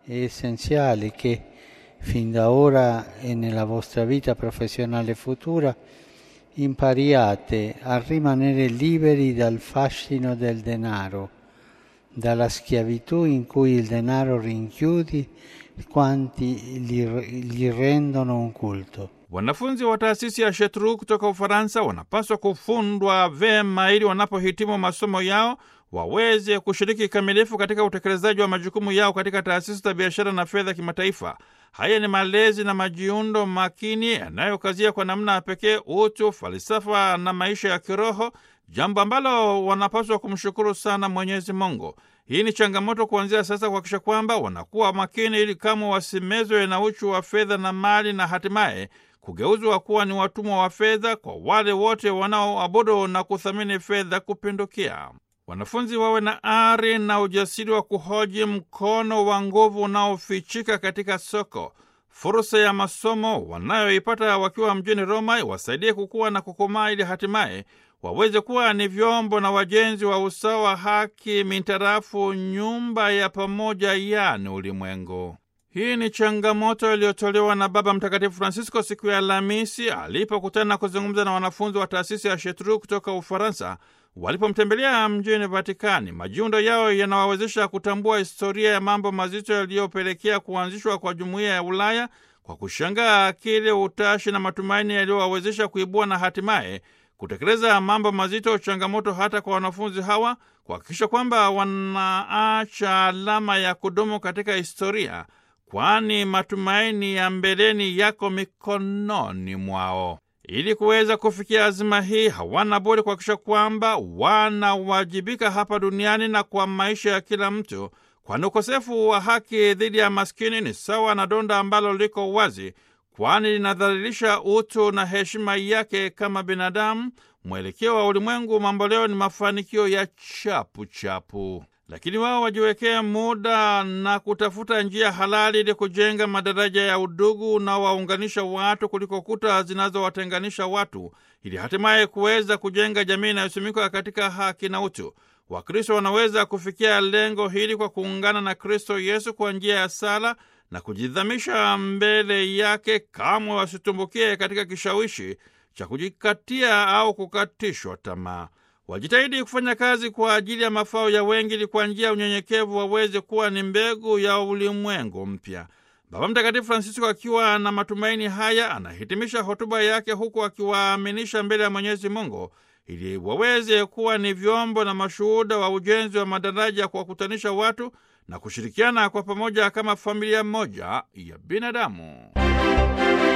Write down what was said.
è essenziale che fin da ora e nella vostra vita professionale futura impariate a rimanere liberi dal fascino del denaro, dalla schiavitù in cui il denaro rinchiudi quanti gli, gli rendono un culto. Wanafunzi wa taasisi ya Shetru kutoka Ufaransa wanapaswa kufundwa vema ili wanapohitimu masomo yao waweze kushiriki kikamilifu katika utekelezaji wa majukumu yao katika taasisi za biashara na fedha kimataifa. Haya ni malezi na majiundo makini yanayokazia kwa namna ya pekee utu, falsafa na maisha ya kiroho, jambo ambalo wanapaswa kumshukuru sana Mwenyezi Mungu. Hii ni changamoto kuanzia sasa kuhakikisha kwamba wanakuwa makini ili kamwe wasimezwe na uchu wa fedha na mali na hatimaye kugeuzwa kuwa ni watumwa wa fedha kwa wale wote wanaoabudu na kuthamini fedha kupindukia. Wanafunzi wawe na ari na ujasiri wa kuhoji mkono wa nguvu unaofichika katika soko. Fursa ya masomo wanayoipata wakiwa mjini Roma iwasaidie kukua na kukomaa, ili hatimaye waweze kuwa ni vyombo na wajenzi wa usawa, haki mintarafu nyumba ya pamoja, yani ulimwengu. Hii ni changamoto iliyotolewa na Baba Mtakatifu Francisco siku ya Alhamisi alipokutana na kuzungumza na wanafunzi wa taasisi ya Shetru kutoka Ufaransa walipomtembelea mjini Vatikani. Majiundo yao yanawawezesha kutambua historia ya mambo mazito yaliyopelekea kuanzishwa kwa jumuiya ya Ulaya kwa kushangaa akili, utashi na matumaini yaliyowawezesha kuibua na hatimaye kutekeleza mambo mazito, changamoto hata kwa wanafunzi hawa kuhakikisha kwamba wanaacha alama ya kudumu katika historia, kwani matumaini ya mbeleni yako mikononi mwao. Ili kuweza kufikia azima hii, hawana budi kuhakikisha kwamba wanawajibika hapa duniani na kwa maisha ya kila mtu, kwani ukosefu wa haki dhidi ya maskini ni sawa na donda ambalo liko wazi, kwani linadhalilisha utu na heshima yake kama binadamu. Mwelekeo wa ulimwengu mamboleo ni mafanikio ya chapu chapu, lakini wao wajiwekee muda na kutafuta njia halali ili kujenga madaraja ya udugu unaowaunganisha watu kuliko kuta zinazowatenganisha watu, ili hatimaye kuweza kujenga jamii inayosimikwa katika haki na utu. Wakristo wanaweza kufikia lengo hili kwa kuungana na Kristo Yesu kwa njia ya sala na kujidhamisha mbele yake, kamwe wasitumbukie katika kishawishi cha kujikatia au kukatishwa tamaa. Wajitahidi kufanya kazi kwa ajili ya mafao ya wengi, ili kwa njia ya unyenyekevu waweze kuwa ni mbegu ya ulimwengu mpya. Baba Mtakatifu Francisco akiwa na matumaini haya anahitimisha hotuba yake huku akiwaaminisha mbele ya Mwenyezi Mungu ili waweze kuwa ni vyombo na mashuhuda wa ujenzi wa madaraja kwa kukutanisha watu na kushirikiana kwa pamoja kama familia moja ya binadamu.